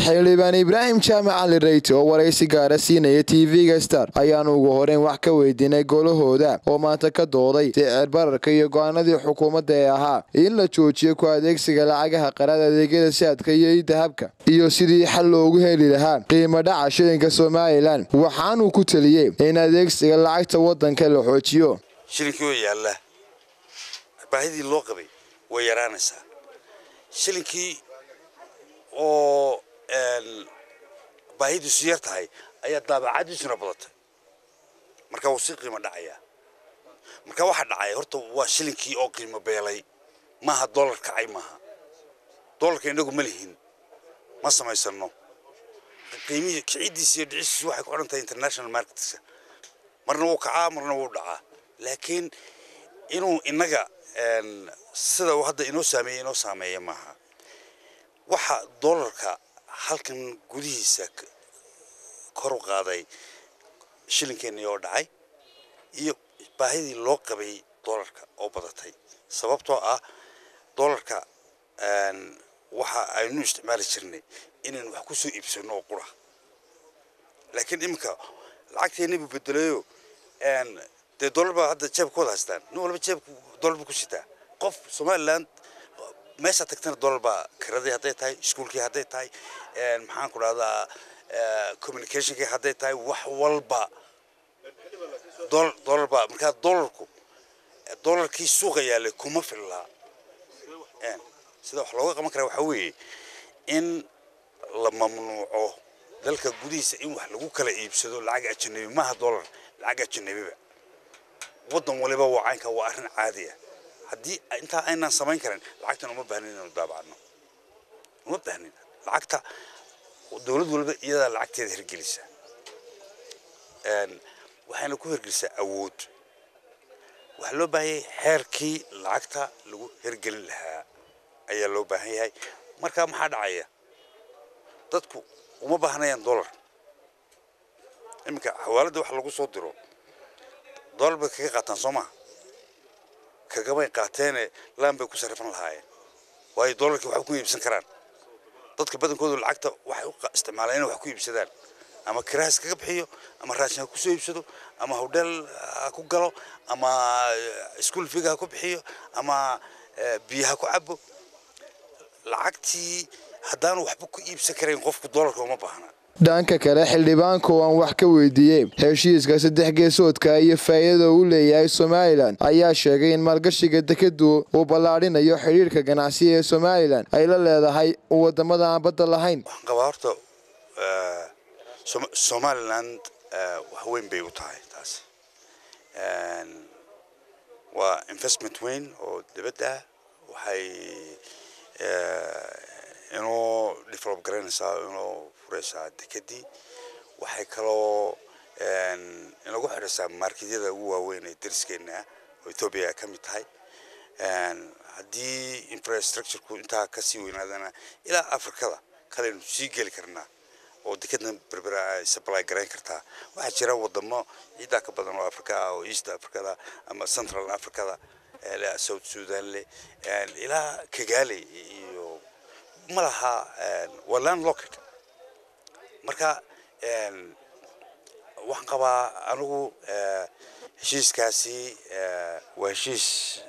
xildhibaan ibraahim jaamac cali reyte oo waraysi gaara siinaya tv-ga star ayaanu ugu horeyn wax ka weydiinay golahooda oo maanta ka dooday sicir bararka iyo go-aanadii xukuumadda ee ahaa in la joojiyo ku adeegsiga lacagaha qaraad adeegyada saadka iyo idahabka iyo sidii xal loogu heli lahaa qiimo dhaca shilinka somalilan waxaanuu ku teliyey in adeegsiga lacagta wadanka la xoojiyo shilinkii oo yaalla baahidii loo qabay way yaraanaysaa shilinkii oo baahidiisu yar tahay ayaa daabacadiisuna badatay marka wuu sii qiimo dhacayaa marka waxaa dhacaya horta waa shilinkii oo qiimo beelay maaha dollar kacay maaha dollarka inagu ma lihin ma samaysano qiimihii kicidiisa iyo dhicistiisu waxay ku xidhan tahay international marketska marna wuu kacaa marna wuu dhacaa laakiin inuu inaga sida uu hadda inoo saameeyey inoo saameeya maaha waxa dollarka halkan gudihiisa kor u qaaday shilinkeenii oo dhacay iyo baahidii loo qabay dollarka oo badatay sababtoo ah dollarka waxa aynu isticmaali jirnay inaynu wax ku soo iibsano oo qura laakiin iminka lacagteennii buu bedelayo dee dollar baa hadda jeebka wada haystaan nin walba jeebka dollar buu ku sitaa qof somaliland meesha tagtana dollar baa kiradii hadday tahay iskuolkii hadday tahay maxaan ku dhahdaa communicationkii hadday tahay wax walba dollar baa markaa dollarku dollarkii suuqa yaalay kuma fillaa sida wax looga qaban karaa waxaa weeye in la mamnuuco dalka gudihiisa in wax lagu kala iibsado lacag ajanabi maaha dollar lacag ajanabiba waddan waliba waa caynka waa arrin caadi ah haddii intaa aynaan samayn karin lacagtan uma baahnin inaynu daabacno uma baahnin lacagta dowlad walba iyadaa lacagteeda hirgelisa waxayna ku hirgelisaa awood waxaa loo baahan yahay xeerkii lacagta lagu hirgelin lahaa ayaa loo baahan yahay markaa maxaa dhacaya dadku uma baahnayaan dollar iminka xawaaladda wax lagu soo diro dollar bay kaga qaataan soo maha kagamay qaateene laan bay ku sarrifan lahaayeen waayo dollarkii waxba ku iibsan karaan dadka badankoodu lacagta waxay u isticmaalaan inay wax ku iibsadaan ama kiraha iskaga bixiyo ama raashin ha ku soo iibsado ama hodheel ha ku galo ama iskuol figa ha ku bixiyo ama biyo ha ku cabo lacagtii haddaanu waxba ku iibsan karayn qofku dollarka uma baahna dhanka kale xildhibaanka oo aan wax ka weydiiyey heshiiska saddex geesoodka iyo faa'iidada uu leeyahay somalilan ayaa sheegay in maalgashiga dekedu uu ballaadhinayo xidhiirka ganacsiga ee somalilan ay la leedahay wadamada aan badda lahayn waxaan qabaa horta somaliland wax weyn bay u tahay taasi waa investment weyn oo dibadda ah waxay inuu develop garanaysaa inuu furaysaa dekedii waxay kaloo inagu xidhaysaa marketyada ugu waaweyn ee dariskeena ah oo ethoobia ka mid tahay haddii infrastructureku intaa kasii weynaadana ilaa afrikada kaleynu sii geli karnaa oo dekedna berbera ay supply garayn kartaa waxaa jira wadamo ciidaa ka badan oo africa ah oo east africada ama central africada south sudan leh ilaa kagale iyo ma laha waa land locket marka waxaan qabaa anigu heshiiskaasi waa heshiis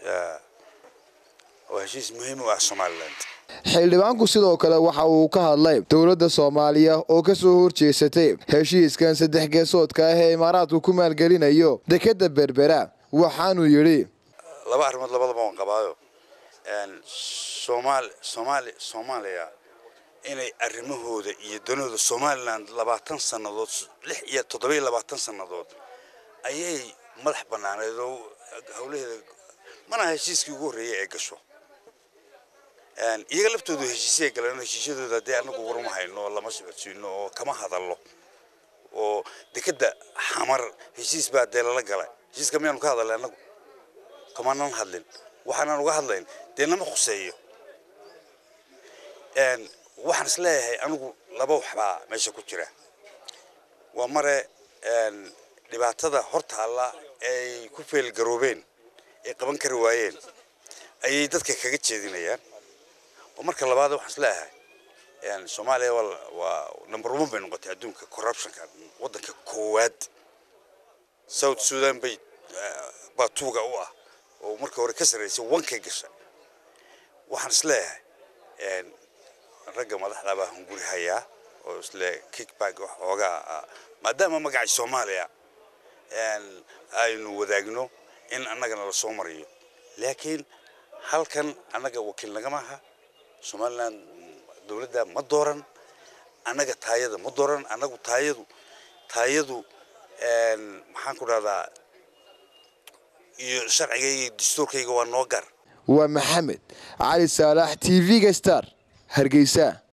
waa heshiis muhiim u ah somaliland xildhibaanku sidoo kale waxa uu ka hadlay dowladda soomaaliya oo ka soo horjeesatay heshiiskan saddex geesoodka ah ee imaaraadku ku maalgelinayo dekedda berbera waxaanuu yidhi laba arrimood labadaba waan qabaayo somaal soomaali soomaaliya inay arrimahooda iyo danooda somaliland labaatan sannadood lix iyo toddobiyo labaatan sannadood ayay madax bannaaneed oo howlaheeda mana heshiiskii ugu horreeyay ee gasho iyaga laftoodu heshiisyaay galeen heshiisyadooda haddee anagu waruma hayno lama socodsiino oo kama hadallo oo dekedda xamar heshiis baa dee lala galay heshiiska miyaanu ka hadalnay anagu kamanan hadlin waxaanan uga hadlayn dee nama khuseeyo waxaan is leeyahay anigu laba waxbaa meesha ku jira waa mare dhibaatada hortaalla ay ku feelgaroobeen ay qaban kari waayeen ayay dadka kaga jeedinayaan oo marka labaad waxaan is leeyahay soomaaliya waa number one bay noqotay adduunka corruptionka waddanka koowaad south sudan bay baa tuuga u ah oo marka hore ka sarraysay wankay gashay waxaan isleeyahay ragga madaxda baa hunguri hayaa oo isle kickback wax xoogaa maadaama magacii soomaaliya aynu wadaagno in annagana la soo mariyo laakiin halkan annaga wakiil nagama aha somalilan dowladda ma dooran annaga taayada ma dooran annagu taayadu taayadu maxaan ku dhahdaa iyo sharcigayga iyo dastuurkayga waa noo gar waa maxamed cali saalax t v-ga star hargeysa